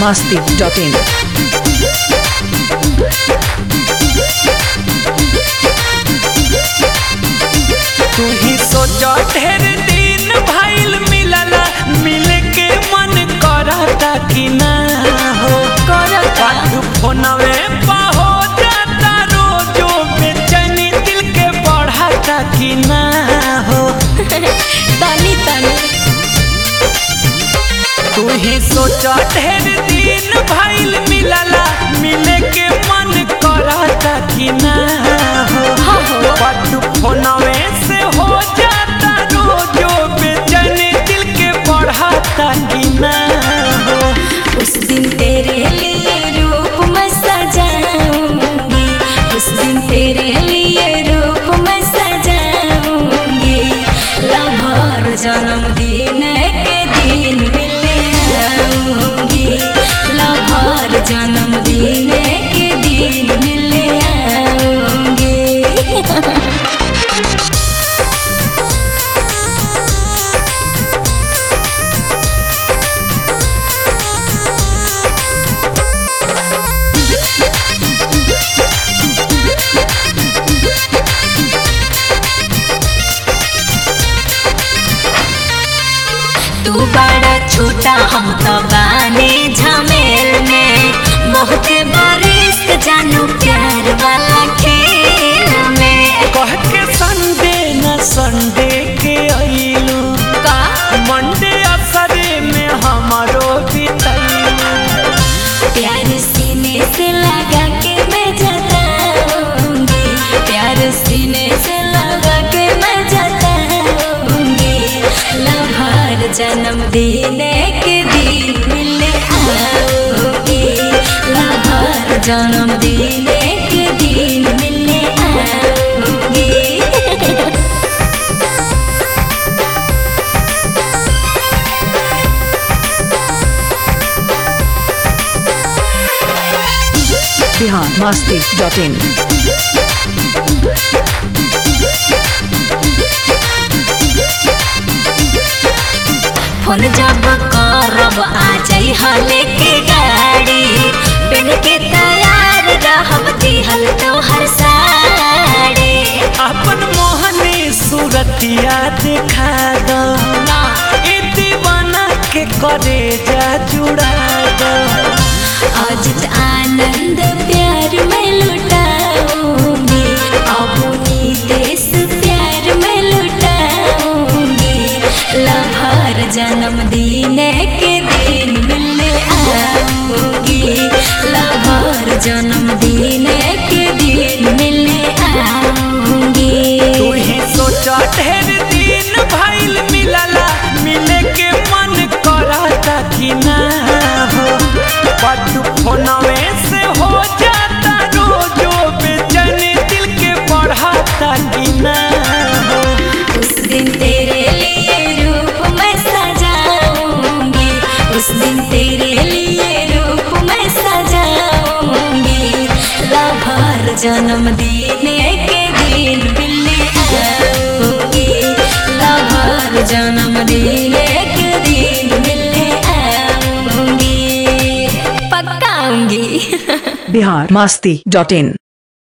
masti.in. तू ही सोचो ढेर दिन भइल मिलला मिले के मन करता कि ना हो करता तू फोनवे पा हो जाता रोजो बेचैनी दिल के बढ़ाता कि ना हो तनी तनी तू ही सोचो ढेर दिन भइल मिलला मिले के मन करता कि ना हो हाँ हो तू फोनवे से हो जाता रोजो बेचैनी दिल के बढ़ाता कि ना हो उस दिन तेरे लिए रूप मैं सजाऊंगी उस दिन तेरे लिए रूप मैं सजाऊंगी लम्हार जन्मदिन के दिन मिलने आऊंगी लम्हार जन्मदिन के दिन मिलने आऊंगी तू बड़ा छोटा हम तो बाने झमेल में बहुत बरिस जानू प्यार वाला खेल में कह के संडे न संडे के अइलू का मंडे असरे में हमारो बितैलू प्यार सीने से लगा के मैं जताऊंगी प्यार सीने से लगा के मैं जताऊंगी लहर जन्मदिन के दिन मिलने आऊंगी लहर जन्मदिन के दिन मिलने आऊंगी Bihar masti.in. फोन जब करब आ जाई हले के गाड़ी बिन के तैयार रहब दिहल तोहर साड़ी अपन मोहनी सूरतिया दिखा दो ना ए दीवाना के करे जा जुड़ा दो आज आनंद प्यार में लुटाऊंगी अपनी देश प्यार में लुटाऊंगी लहर जन्मदिन के दिन मिलने आऊंगी लहर जन्मदिन के दिन मिलने आऊंगी तू ही सोचा ढेर दिन भइल मिलला मिले के मन करता कि ना हो बट फोनवे से हो जाता रोजो बेचैनी दिल के बढ़ाता कि ना हो उस दिन तेरे लिए रूप मैं सजाऊंगी उस दिन तेरे लिए रूप मैं सजाऊंगी लहर जन्मदिन के दिन मिलने आऊंगी लहर जन्मदिन के दिन मिलने आऊंगी पक्का आऊंगी Bihar masti.in.